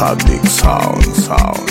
Public sound, sound.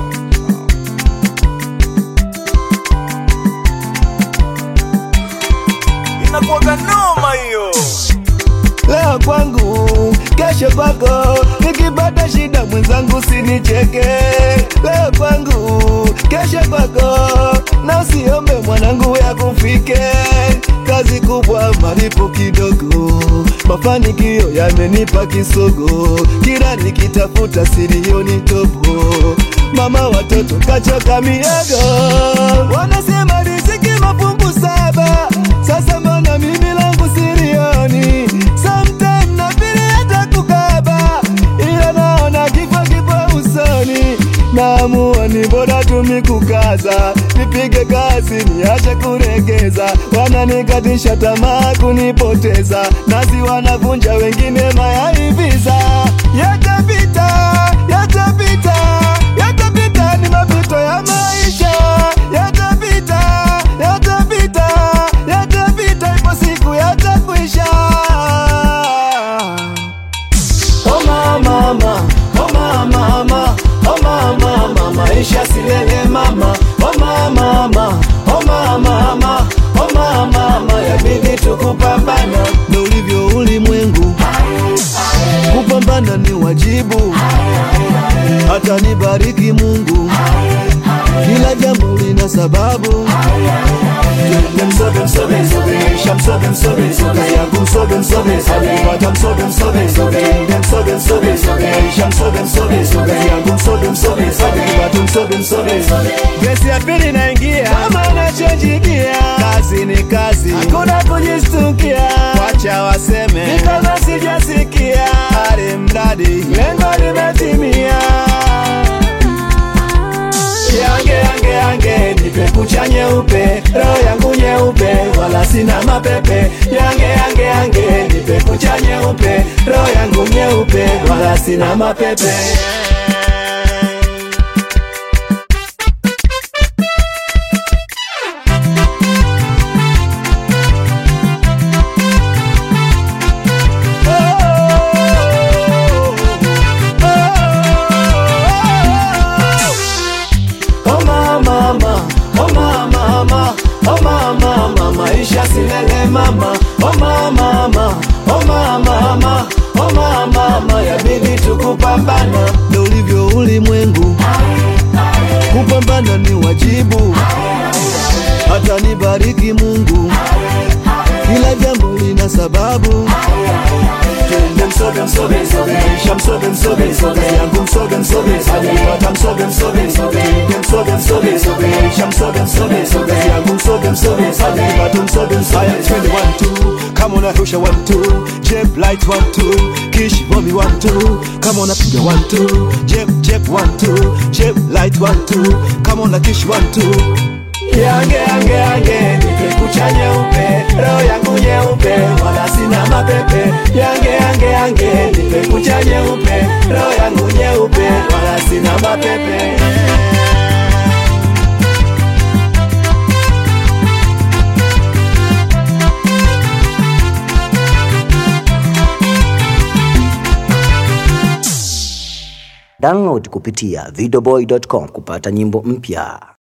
inakuwaga noma hiyo leo kwangu, kesho kwako. Nikipata shida mwenzangu, sinicheke. Leo kwangu, kesho kwako, na usiombe mwanangu ya kufike. Kazi kubwa, malipo kidogo, mafanikio yamenipa kisogo. Kila nikitafuta silioni tobo, mama watoto kachoka miago, wanasema riziki mafungu saba. Sasa mbona mimi langu silioni? Sometime na vile hata kukaba, ila naona kifo kipo usoni. Naamua ni bora tumi kukaza, nipige kazi niache kuregeza. Wananikatisha tamaa kunipoteza, nazi wanavunja wengine mayaiviza. Yatapita, yatapita, yatapita, ni mapito ya maisha. Yatapita, yatapita, yatapita, ipo siku yatakwisha. Oh mama, mama, oh mama, mama, oh mama, mama, maisha silele mama. Oh mama, mama, oh mama, mama, oh mama, mama, yabidi tukupambana. Ndo ulivyo ulimwengu, kupambana ni wajibu. Hata nibariki Mungu, kila jambo lina sababu. Msobe msobe msobe, shamsobe msobe msobe, yangu msobe msobe msobe, wata msobe msobe msobe, msobe msobe msobe, shamsobe msobe msobe, yangu msobe msobe msobe, watu msobe msobe msobe. Gesi ya pili naingia, kama nachojigia, kazi ni kazi, hakuna kujistukia, wacha waseme, ni kama sijasikia, hali mradi lengo limetimia. Yange yange yange nipe kucha nyeupe, roho yangu nyeupe, wala sina mapepe. Yange yange yange nipe kucha nyeupe, roho yangu nyeupe, wala sina mapepe. Oh mama, mama, oh mama, mama, oh mama, mama, maisha silele mama. Oh mama, mama, oh mama, mama, oh mama, mama, yabidi tukupambana. Ndo ulivyo ulimwengu, kupambana ni wajibu. Hata nibariki Mungu, kila jambo lina sababu. Twende msobe msobe msobe, isha msobe msobe msobe, yangu msobe msobe msobe, wata msobe msobe msobe, twende msobe msobe msobe, isha msobe msobe msobe, yangu msobe msobe msobe, watu msobe msobe. Haya twende one two, kama unarusha one two, jeb light one two, kish bombi one two, kama unapiga one two, jeb jeb one two, jeb light one two, kama una kish one two. Yange yange yange nipe kucha nyeupe, roho yangu nyeupe, wala sina mapepe. Yange yange yange nipe kucha nyeupe, roho yangu nyeupe, wala sina mapepe. Download kupitia videoboy.com kupata nyimbo mpya.